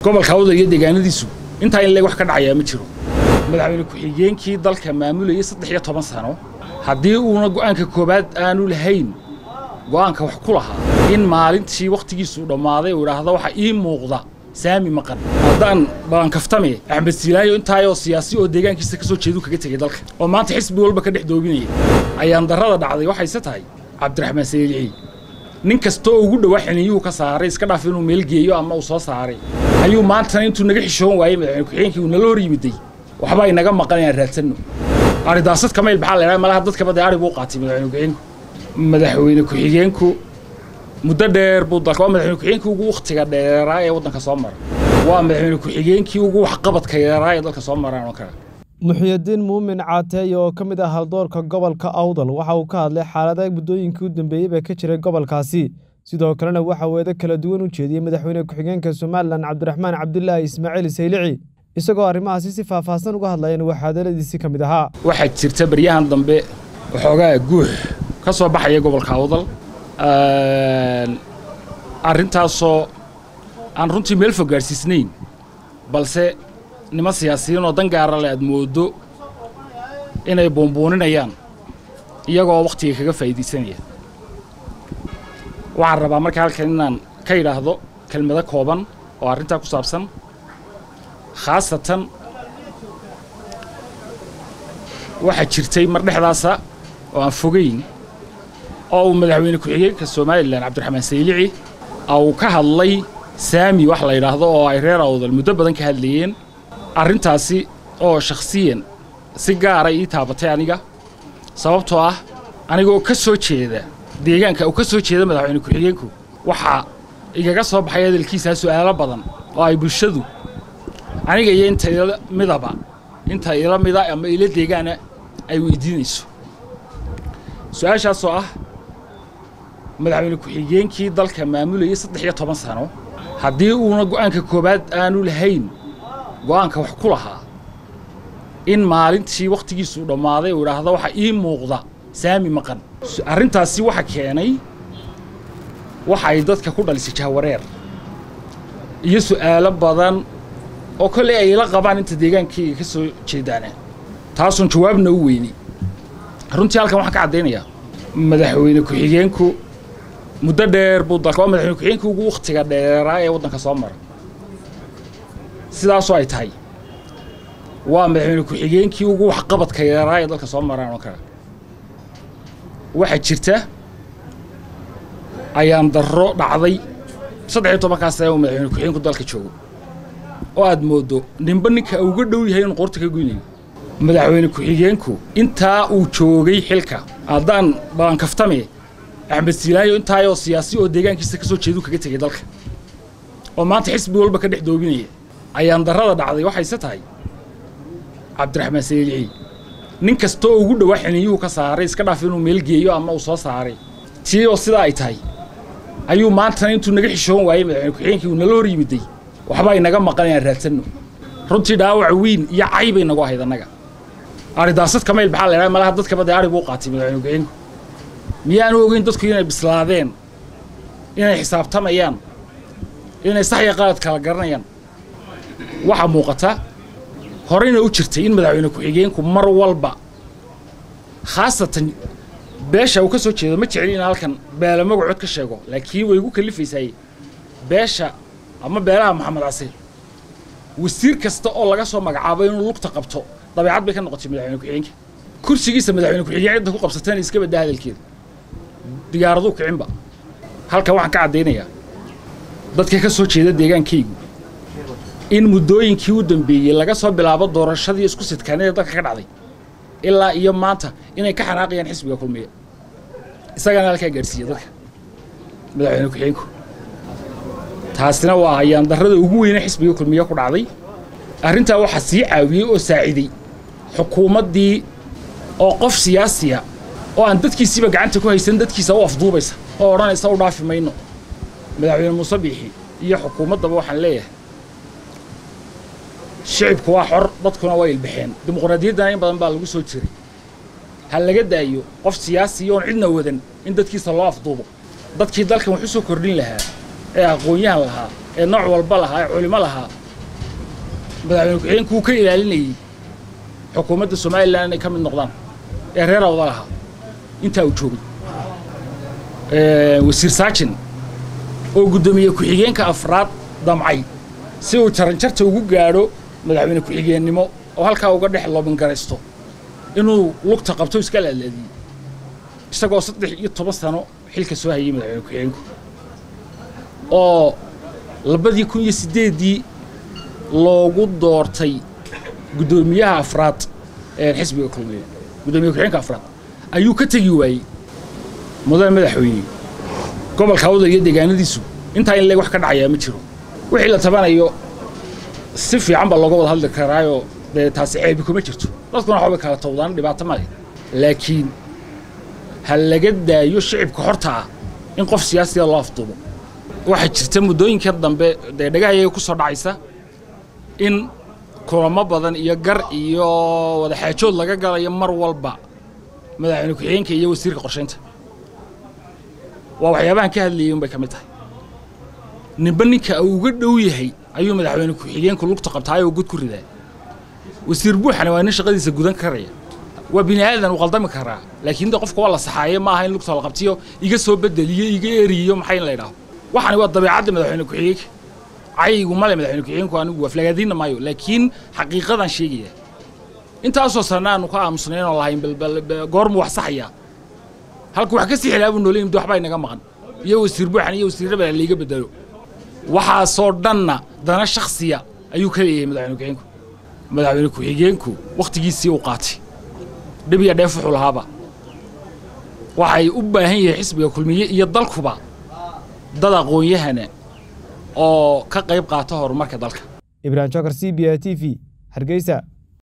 gobolka awdal iyo deegaanadiisu intaa in leeg wax ka dhacayaa ma jiro madaxweyne ku-xigeenkii dalka maamulayay saddex iyo toban sano haddii uuna go'aanka koowaad aanu lahayn go'aanka wax ku lahaa in maalintii wakhtigiisuu dhammaaday uu idhaahdo waxa ii muuqda saami maqan haddaan baankaftame axmed siilaayo intaayoo siyaasi oo deegaankiisa ka soo jeedu kaga tegey dalka oo maanta xisbi walba ka dhex doobinaya ayaan darrada dhacday waxayse tahay cabdiraxmaan saliilixi nin kastoo ugu dhowaa xiniyuhu ka saaray iska dhaaf inuu meel geeyo ama uu soo saaray ayuu maantana intuu naga xishoon waayey madaxweyne ku-xigeenkii uu nala hor yimiday waxbaa inaga maqan inaan raadsanno aridaasadka kamayl maxaa la idhaha malaha dadkaba dee ari buu qaatay madaxweyne ku-xigeenku madaxweyne ku-xigeenku muddo dheer buu dalka waa madaxweyne ku-xigeenkii ugu wakhtiga dheeraa ee waddanka soo mara waa madaxweyne ku-xigeenkii ugu waxqabadka yaraa ee dalka soo maraan oo kale muxyidiin muumin caateeye oo ka mid ah haldoorka gobolka awdal waxa uu ka hadlay xaalada muddooyinkii u dambeeyeyba ka jiray gobolkaasi sidoo kalena waxa weedo kala duwan u jeediyey madaxweyne ku-xigeenka somalilan cabdiraxmaan cabdilaahi ismaaciil saylici isagoo arrimahaasi si faahfaahsan uga hadlayeen waxaa hadaladiisii ka mid ahaa waxaa jirta baryahan dambe waxoogaa guux ka soo baxaya gobolka awdal arrintaasoo aan runtii meel fog gaadhsiisnayn balse niman siyaasiyiin oo dan gaara le aad mooddo inay buunbuuninayaan iyagoo wakhtiga kaga faa'iidaysanaya waxaan rabaa marka halkan inaan ka yidhaahdo kelmado kooban oo arrintaa ku saabsan khaasatan waxaa jirtay mar dhexdaasa oo aan fogayn oo uu madaxweyne ku-xigeenka somalilan cabdiraxmaan saylici uu ka hadlay saami wax la yidhaahdo oo ay reer awdal muddo badan ka hadlayeen arrintaasi oo shakhsiyan si gaara ii taabatay aniga sababtoo ah anigoo ka soo jeeda deegaanka uu ka soo jeeda madaxweyne ku-xigeenku waxaa igaga soo baxay hadalkiisaa su'aalo badan oo ay bulshadu aniga iyo inta ila midaba inta ila mida ama ila deegaana ay weydiinayso su-aashaasoo ah madaxweyne ku-xigeenkii dalka maamulayay saddex iyo toban sano haddii uuna go'aanka koowaad aanu lahayn go'aanka wax ku lahaa in maalintii wakhtigiisuu dhammaaday uu idhaahdo waxa ii muuqda saami maqan arrintaasi waxa keenay waxa ay dadka ku dhalisay jahwareer iyo su'aalo badan oo kolley ay ila qabaan inta deegaankayga ka soo jeedaana taasuun jawaabna u weynay runtii halkan waxaan ka caddaynayaa madaxweyne ku-xigeenku muddo dheer buu dalka waa madaxweyne ku-xigeenkii ugu wakhtiga dheeraa ee waddanka soo mara sidaasoo ay tahay waa madaxweyne ku-xigeenkii ugu waxqabadka yaraa ee dalka soo maraan oo kale waxaa jirta ayaan darro dhacday saddex iyo tobankaas sane uu madaxweyne ku-xigeenku dalka joogo oo aad mooddo ninba ninka uga dhow yahay inuu qoorta ka goynayo madaxweyne ku-xigeenku intaa uu joogay xilka haddaan baankaftame axmed siilaayo intaayoo siyaasi oo deegaankiisa ka soo jeedu kaga tegey dalka oo maanta xisbi walba ka dhex doobinaya ayaan darrada dhacday waxayse tahay cabdiraxmaan saliilixi nin kastoo ugu dhowaa xiniyuhu ka saaray iska dhaaf inuu meel geeyo ama uu soo saaray tii oo sidaa ay tahay ayuu maantana intuu naga xishoon waayey madaxweyne ku-xigeenkii uu nala hor yimiday waxbaa inaga maqan inaan raadsanno runtii dhaawac weyn iyo caybay nagu ahayd annaga aridaasadka kamayl maxaa la idhaha malaha dadkaba dee ari buu qaatay madaxweyne ku-xigeenku miyaanu ogeyn dadku inay bislaadeen inay xisaabtamayaan inay sax iyo qalad kala garanayaan waxaa muuqata horeyna u jirtay in madaxweyne ku-xigeenku mar walba khaasatan beesha uu ka soo jeedo ma jecli in halkan beela magacod ka sheego laakiin way igu kalifaysaay beesha ama beelaha maxamed casiir wasiir kasta oo laga soo magacaabo inuu lugta qabto dabeecad bay ka noqotay madaxweyne ku-xigeenka kursigiisa madaxweyne ku-xigeen cidda ku qabsateen iska baddaa hadalkeeda digaaraduu kicinba halkan waxaan ka caddaynayaa dadka ka soo jeeda deegaankaygu in muddooyinkii u dambeeyey laga soo bilaabo doorashadii isku sidkaanida dalka ka dhacday ilaa iyo maanta inay ka xanaaqayaan xisbiga kulmiya isagaana halkaa gaadhsiiya dadka madaxweyne ku-xigeenku taasina waa ayaan darrada ugu weyne xisbiga kulmiye ku dhacday arrintaa waxaa sii caawiyey oo saaciday xukuumaddii oo qof siyaasiya oo aan dadkiisiiba gacanta ku haysan dadkiisa u afduubaysa oo odhanaysa u dhaafi mayno madaxweyne muuse biixi iyo xukuumaddaba waxaan leeyahay shicibku waa xor dadkuna waa ilbaxeen dimuqraadiyaddana in badan baa lagu soo jiray ha laga daayo qof siyaasiya oon cidna wadan in dadkiisa loo afduubo dadkii dalkan wax u soo kordhin lahaa ee aqoon-yahan lahaa ee nooc walba lahaa ee culimo lahaa madaxweyne ku-xigeenku wuu ka ilaalinayey xukuumadda somalilan inay ka mid noqdaan ee reer awda lahaa intaa uu joogay wasiir saajin oo guddoomiye ku-xigeenka afraad damcay si uu jaranjarta ugu gaadho madaxweyne ku-xigeennimo oo halkaa uga dhex loobingaraysto inuu lugta qabto iska laalaadiyey isagoo saddex iyo toban sano xilka soo hayay madaxweyne ku-xigeenku oo labadii kun iyo siddeeddii loogu doortay guddoomiyaha afraad ee xisbiga kulmiye guddoomiye ku-xigeenka afraad ayuu ka tegi waayey mudane madaxweyne gobolka awdal iyo deegaanadiisu intaa in leeg wax ka dhacayaa ma jiro wixii la tabanayo si fiican baa looga wada hadli karaayoo dee taasi ceebi kuma jirto dadkuna waxbay kala towdaan dhibaato male laakiin ha laga daayo shicibka horta ah in qof siyaasiga loo afduubo waxaa jirta muddooyinka dambe dee dhagahayaga ku soo dhacaysa in kulamo badan iyo gar iyo wadaxaajood laga galayo mar walba madaxweyne ku-xigeenka iyo wasiirka qorshaynta waa waxyaabahan ka hadlayay unbay ka mid tahay ninba ninka uu uga dhow yahay ayuu madaxweyne ku-xigeenku lugta qabtaayoo gud ku ridaa wasiir buuxana waa nin shaqadiisa gudan karaya waa bini aadan uu qaldami karaa laakiin de qofka waa la saxaaye ma aha in lugta la qabtiyo iga soo bedeliyo iga eriyo maxay in la idhaaho waxani waa dabeecadda madaxweyne ku-xigeenka cayigu male madaxweyne ku-xigeenku anigu aflagaadiinna maayo laakiin xaqiiqadan sheegaya intaasoo sana aanu ka aamusnayn oo lahayn goormu wax saxaya halku wax ka sii xilaabuu noolay mid waxbaa inaga maqan iyo wasiir buuxan iyo wasiirraba layga bedelo waxaasoo dhanna dana shakhsiya ayuu ka leeyahay madaxweyne ku-xigeenku madaxweyne ku-xigeenku wakhtigiisii uu qaatay dhib iyo dheef wuxuu lahaaba waxay u baahan yihiin xisbiga kulmiye iyo dalkuba dad aqoon-yahana oo ka qayb qaata horumarka dalka ibraahim jokar c b a t v hargeysa